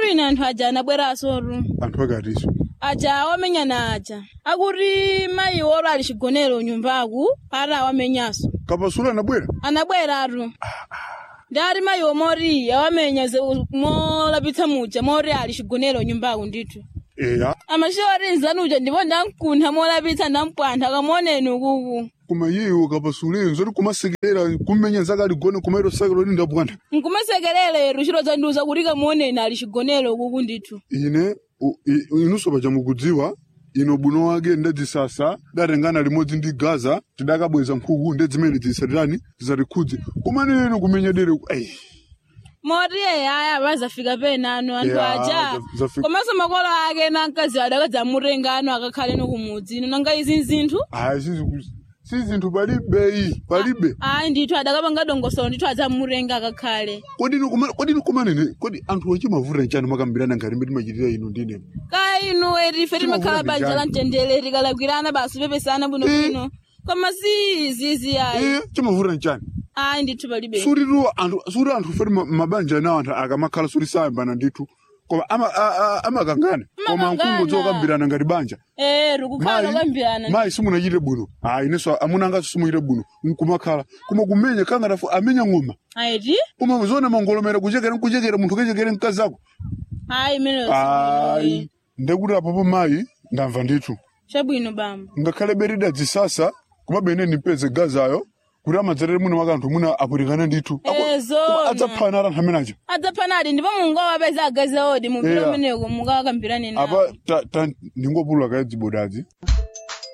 akuti ine anthu aja anabwerasotu anthu akatiso aja wamenyana aja akuti mayi oro ali chigonero nyumbaku pati awamenyaso kapasulu anabwera anabweratu ndati mayi omoti awamenya ze- molapitsa muja moti ali chigonero nyumbaku ndithu eya amashori nzanuja ndipo ndamkuntha molapitsa ndampwantha kamuoneni ukuku koma iyeyo kapasulu zoti kumasekerera kumenya zake aligone kumaito sake loti ndapwantha nkumasekerera chiro zandiuza kuti kamuoneni ali chigonero ukuku ndithu ine u- i- inunso paja mukudziwa ino buno wake ndadzisasa datengana limodzi ndi gaza tidakabweza nkhuku ndedzimene zisatirani zisatikhudze kumaneno kumenya dere ei moti aya vazafika penano anthu Yeah, aja za- zafika. komanso makolo ake namkazi adakadzamutenga ano akakhale nokumudzi nanga izi zinthu aya sizi- si zinthu palibe iyi palibe ayi ndithu adakapanga dongosolo ndithu adzamutenga akakhale kodini kuma- kodini kumanene kodi anthu achimavuta nchani makambirana ngati mbe timachitira ino ndine ka inu etife timakhala Timavuta banja njani? la mtendere tikalakwirana basi pepesana bwinobwino koma si izizi ayi iye chimavuta nchani ayi ndithu palibe sutitu anthu suti anthu feti ma- mabanja nawo anthu akamakhala suti sayambana ndithu koma ama- a- a- amakangana koma Amakangana. mkungu dzokambirana ngati banja eh rikukhala lokambirana mayi simunachite bwino ayi inenso amunangaso simuchite bwino nkumakhala koma kumenya kangatafu amenya ng'oma ayiti koma zone mangolomera kuchekera nkuchekera munthu kechekere mkazako ayi imeneyo ayi ndekuti apopo mayi ndamva ndithu chabwino bambo ngakhale berida dzisasa kumabene nipeze gazayo kuti amadzatete muno wake anthu muna apwirikana ndithu Eh, zona. adzaphana ara anthu amenacho adzaphanadi ndipo mungawapeza agazi odi mupira Yeah. umeneko mukakambirane nawo apa ta- ta- ndingopulula kaye dzibodadzi